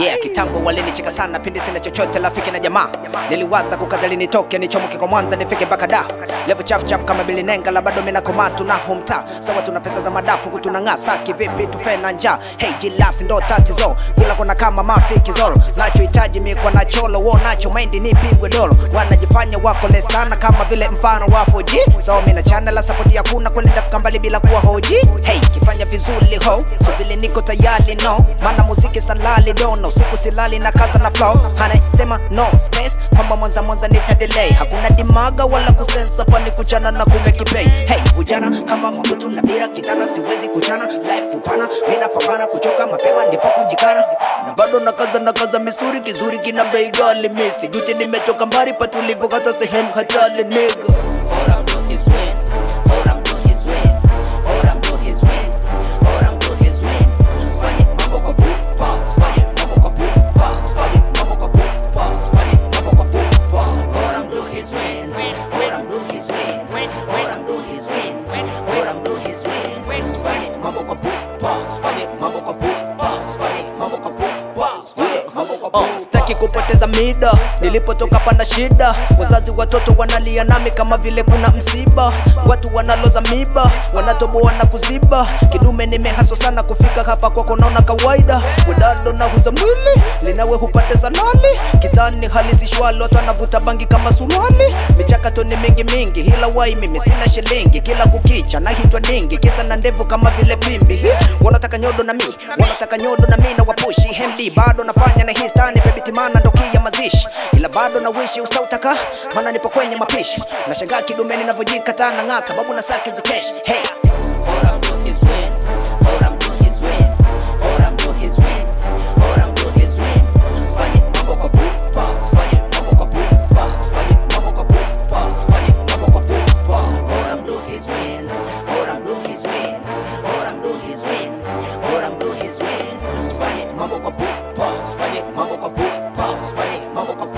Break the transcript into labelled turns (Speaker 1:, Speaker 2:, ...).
Speaker 1: yeah kitambo walinicheka sana pindi sina chochote rafiki na jamaa niliwaza kukazali nitoke nichomoke kwa mwanza nifike mpaka da levo chafu chafu kama bilinenga la bado mina komaa tuna homta sawa tuna pesa za madafu huku tunang'aa kivipi tufe na njaa hey jilasi ndo tatizo kula kona kama mafiki zolo nachohitaji mi kwa nacholo wo nacho maindi nipigwe dolo wanajifanya wako le sana kama vile mfano wa 4G so mina channel la support ya kuna kweli tafika mbali bila kuwa hoji hey kifanya vizuri ho so vile niko tayari no maana muziki salali dono usiku silali na kaza na flow anasema no space kwamba mwanza mwanza nita delay hakuna dimaga wala kusensa pani kuchana na kumekipei hey vijana kama mabutu na bira kitana siwezi kuchana life upana mina pambana kuchoka mapema ndipo kujikana na bado nakaza nakaza misuri kizuri kina bei ghali misi juti nimetoka mbali patulivu hata sehemu hatali nigga
Speaker 2: All I'm doing is win. All I'm doing is win. All I'm doing is win. All I'm doing is win. Fanye mambo kwa pupa. Fanye mambo kwa pupa. Fanye mambo kwa pupa. Fanye mambo kwa pupa. All I'm doing is win. All I'm doing is win. All I'm doing is win. All I'm doing is win. Fanye mambo kwa pupa. Fanye mambo kwa pupa. Fanye mambo kwa pupa. Fanye mambo kwa
Speaker 1: Oh,
Speaker 2: pupa.
Speaker 1: sitaki kupoteza mida nilipotoka pana shida wazazi watoto wanalia nami kama vile kuna msiba watu wanaloza miba wanatoboa na kuziba kidume nimehaso sana kufika hapa kwako naona kawaida wedado na huza mwili linawe hupate salali kitani halisi shwali watu wanavuta bangi kama suruali michakato ni mingi mingi hila wai mimi sina shilingi kila kukicha nahitwa dingi kisa na ndevu kama vile pimbi Hi, wanataka nyodo na mi wanataka nyodo na mi na wapushi hemdi bado nafanya na histani pebitimana ndoki ya mazishi ila bado na wishi ustautaka maana nipo kwenye mapishi nashangaa kidume ninavyojikata na ng'aa sababu na saki za kesh hey
Speaker 2: All I'm doing is win. All I'm doing is win. All I'm doing is win. All I'm doing is win. Fanye mambo kwa pupa. Fanye mambo kwa pupa. Fanye mambo kwa pupa. Fanye mambo kwa pupa. All I'm doing is win. All I'm doing is win. All I'm doing is win. All I'm doing is win. Fanye mambo kwa pupa. Fanye mambo kwa pupa. Fanye mambo kwa